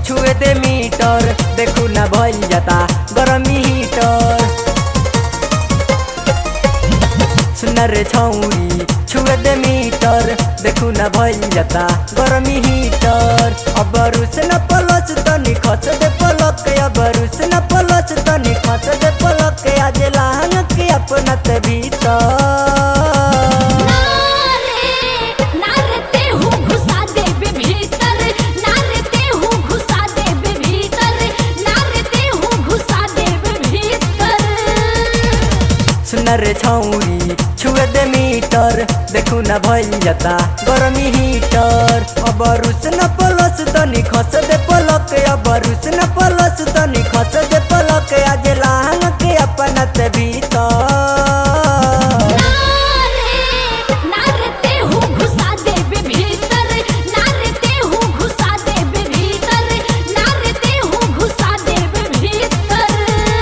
छुए दे मीटर देखू ना भइल जाता गरमी हीटर सुन रे छौरी छुए दे मीटर देखू ना भइल जाता गरमी हीटर अब रुस न पलच तनी खच दे पलक अब रुस न पलच तनी खच दे पलक आज लाहन के अपना ते भीतर नारते हूँ घुसा देबे भीतर नारते हूँ घुसा देबे भीतर नारते हूँ घुसा देबे भीतर सुन रे छौरी छुए दे मीटर देखू ना भइल जाता गरमी हीटर अब रुस न पलस तनी खस दे पलक अब रुस न पलस तनी खस दे पलक आज लाहन के अपना ते भीतर नारते हूँ घुसा देबे भीतर नारते हूँ घुसा देबे भीतर नारते हूँ घुसा देबे भीतर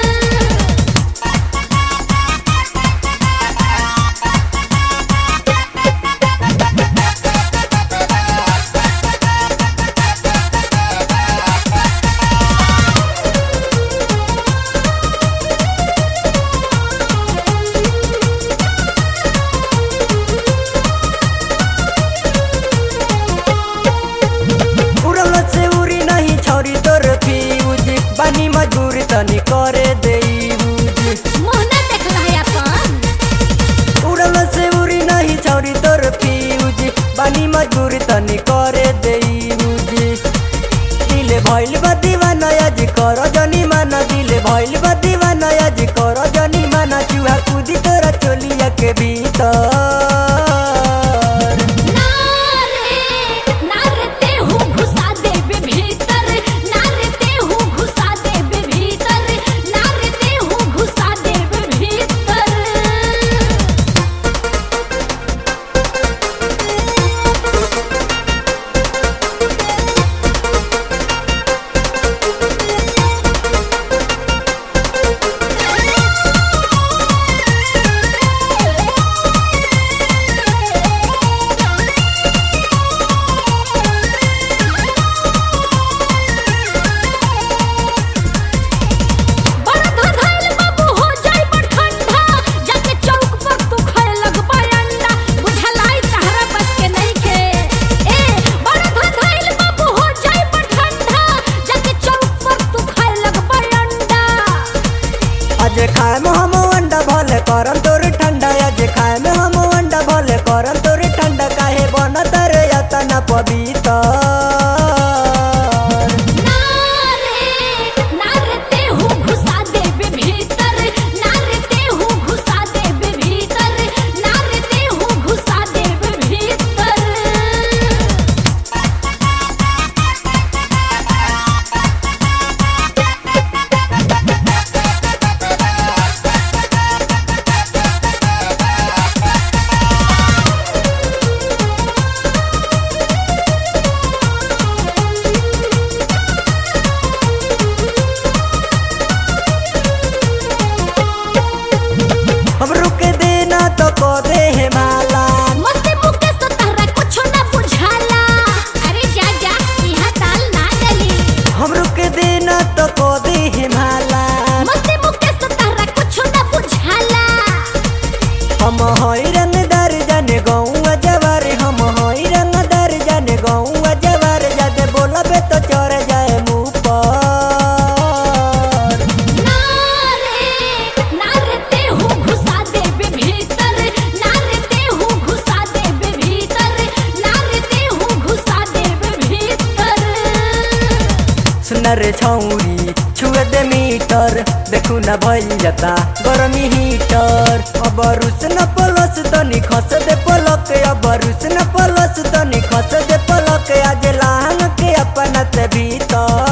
उड़ल से उड़ी नहीं छौरी तोर फ्यूज बानी मजबूर तनी करे दे यूज मोहना देखला है अपन उड़ल से उड़ी नहीं छौरी तोर फ्यूज बानी मजबूर तनी करे दे यूज दिल भइल बा दीवाना आज कर जनी माना दिल भइल बा दीवाना आज कर जनी माना चूहा कूदी तोरा चोलिया के भीतर नारते हूँ घुसा देबे भीतर नारते हूँ घुसा देबे भीतर नारते हूँ घुसा देबे भीतर बड़ा धधैल बाबू हो जाई बड़ ठंडा जाके चौक पर तू खाए लगबा अंडा बुझलाई तहरा बस के नहीं के ए बड़ा धधैल बाबू हो जाई बड़ ठंडा जाके चौक पर तू खाए लगबा अंडा आज खाए में हम अंडा भले करम तोर ठंडा आज खाए में हम अंडा भले करम तोर ठंडा काहे बनत रे यतना पवित्र नारे नारते हूँ घुसा देबे भीतर नारते हूँ घुसा देबे भीतर नारते हूँ घुसा देबे भीतर हम रुक देना तो को दे है माला मस्ती मुके तो तहरा कुछो ना बुझाला अरे जा जा यहाँ ताल ना गली हम रुक देना तो को दे है माला मस्ती मुके तो तहरा कुछो ना बुझाला हम हई रंगदार जाने गौआ जवार हम हई रंगदार जाने गौआ जवार जादे बोलबे तो चढ़ जाए मुँह पर नारे नारते हूँ घुसा देबे भीतर नारते हूँ घुसा देबे भीतर नारते हूँ घुसा देबे भीतर सुन रे छौरी छुए दे मीटर देखू ना भइल जाता गरमी हीटर अब रुस न पलस तनी खस दे पलक अब रुस न पलस तनी खस दे पलक आज लाहन के अपना ते भीतर